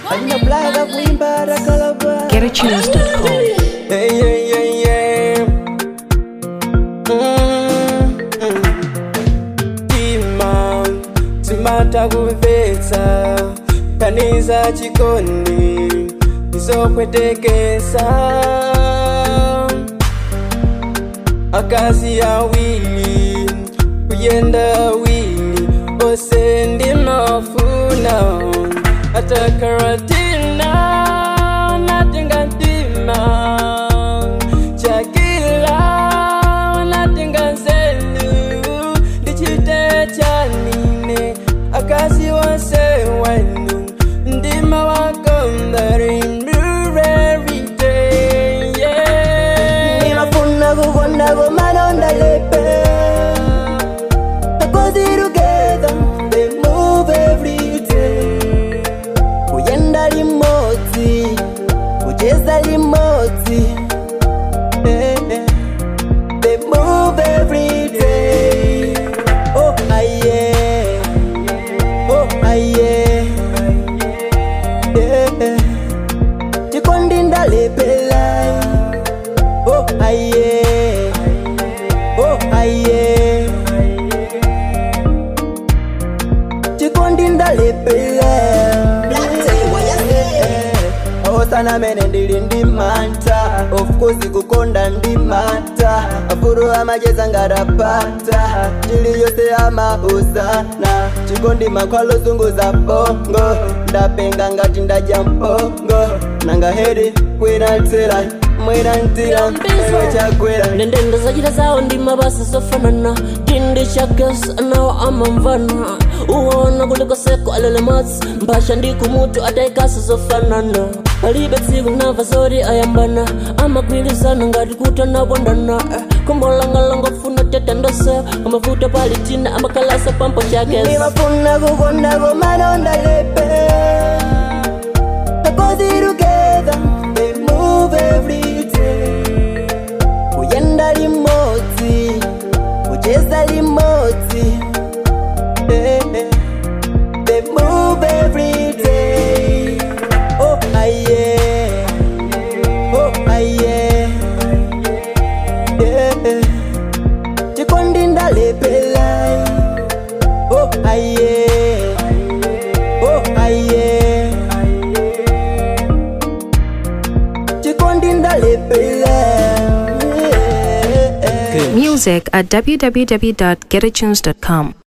anaplaga kuimba rakalaba GetAtunes.com. Hey, hey, hey, hey. Mm, mm. Tima, timata kumvetsa kaniza chikondi izokwetekesa akazi awili kuyenda awili ose ndi mafuna atakaratina natinga ntima chakila natinga nzelu ndichite chanine akazi wose wenu ndima wakondari every day yeah. Nimafuna kukonda komalonda lepe Cause together they move every day Kuyenda limoti Kucheza limoti Eh, eh. They move every day Oh aye Oh aye Yeah, yeah. Chikondi ndalepela Oh aye Oh aye Chikondi ndalepela osana mene ndili ndi manta of course kukonda ndi mata afuru amacheza ngarapata chili yose amausana chikondi makhwalo zunguza bongo ndapenga ngati ndaja mpongo nanga heri kwera ntera mwera ntira ewe chakwera ndendende zachita zawo ndi mabasa zofanana chindi cha gas anawo amamvana uwona kulikoseko alele matsi mphasha ndi kumutu atayikasa zofanana palibe tsiku namva zoti ayambana amagwirizana ngati kuti anapondana kombolangalanga funa tetandose amavuta pali tina amakalasa pampo chake Nimafuna kukonda komalonda lepe Cause together they move every day Kuyenda limoti Kucheza limoti Eh, eh. They move every day Oh aye Oh aye Yeah, eh. Chikondi ndalepela Oh aye Oh aye Chikondi ndalepela Music at www.getatunes.com.